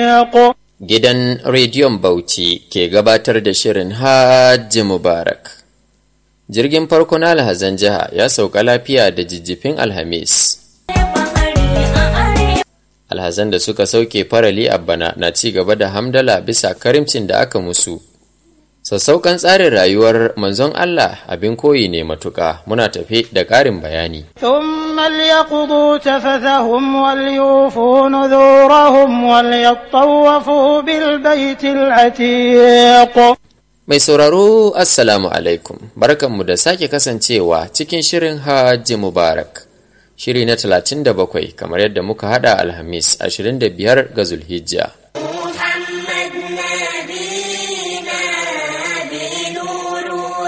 عتيق Gidan Rediyon Bauchi ke gabatar da shirin Hajji Mubarak. Jirgin farko na alhazan jiha ya sauka lafiya da jijjifin Alhamis. Alhazan da suka sauke farali a bana na ci gaba da hamdala bisa karimcin da aka musu. Sassauƙan tsarin rayuwar manzon Allah abin koyi ne matuƙa muna tafe da ƙarin bayani. ثم ليقضوا تفثهم وليوفوا نذورهم وليطوفوا بالبيت العتيق Mai sauraro Assalamu alaikum, barkanmu da sake kasancewa cikin shirin Hajji Mubarak. Shiri na 37 kamar yadda muka hada Alhamis 25 ga Zulhijja. محمد نبينا بنور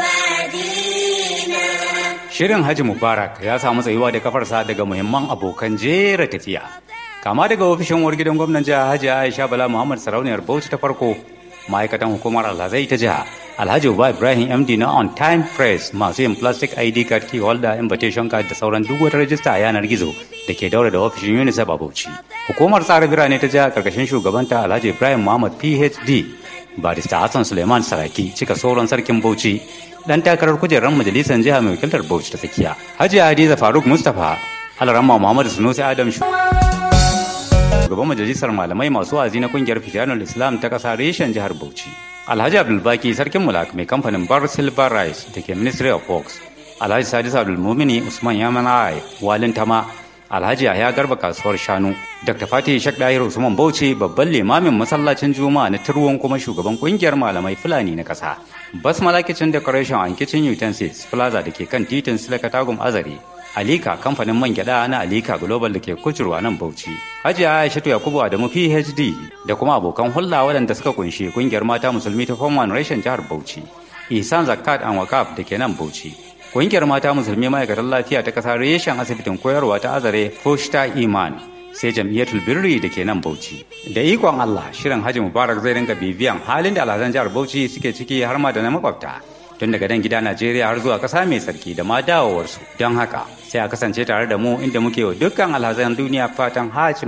وادينا Shirin Haji Mubarak ya samu tsayuwa da kafarsa daga muhimman abokan jera tafiya. Kama daga ofishin uwar gidan gwamnan jiha Hajji Aisha Bala Muhammad Sarauniyar Bauchi ta farko, ma'aikatan hukumar Alhazai ta jiha, Alhaji Uba Ibrahim MD na On Time Press masu yin plastic ID card key holder invitation card da sauran duk wata rajista a yanar gizo da ke daura da ofishin UNICEF a Bauchi. Hukumar tsara birane ta jiha karkashin shugabanta Alhaji Ibrahim Muhammad PhD, Barista Hassan Suleiman Saraki cika sauran sarkin Bauchi dan takarar kujerar majalisar jiha mai wakiltar Bauchi ta tsakiya. Hajiya Hadiza Faruk Mustapha, Alaramma Muhammad Sunusi Adam Shu. Shugaban majalisar malamai masu wazi na kungiyar Fitanul Islam ta kasa reshen jihar Bauchi. Alhaji Abdulbaki sarkin mulak mai kamfanin Bar Silver Rice da ke Ministry of Works. Alhaji Sadis Abdulmumini Usman Yamanai Walin Tama Alhaji Yahya Garba kasuwar shanu, Dr. Fatih Shek Dahir Usman Bauchi babban limamin masallacin Juma'a na Turwon kuma shugaban kungiyar malamai Fulani na ƙasa. Basmala Kitchen Decoration and Kitchen Utensils Plaza da ke kan titin Silaka Tagum Azare. Alika kamfanin man gyada na Alika Global da ke kucurwa nan Bauchi. Hajiya Aishatu Yakubu Adamu PhD da kuma abokan hulɗa waɗanda suka kunshi kungiyar mata musulmi ta Form One Reshen jihar Bauchi. Ihsan Zakat and Wakaf da ke nan Bauchi. Ƙungiyar mata musulmi ma'aikatan lafiya ta ƙasa reshen asibitin koyarwa ta azare Foshta Iman sai jam'iyyatul birri da ke nan Bauchi. Da ikon Allah shirin Haji Mubarak zai rinka bibiyan halin da alhazan jihar Bauchi suke ciki har ma da na makwabta. Tun daga nan gida Najeriya har zuwa ƙasa mai sarki da ma dawowarsu. Don haka sai a kasance tare da mu inda muke wa dukkan alhazan duniya fatan Haji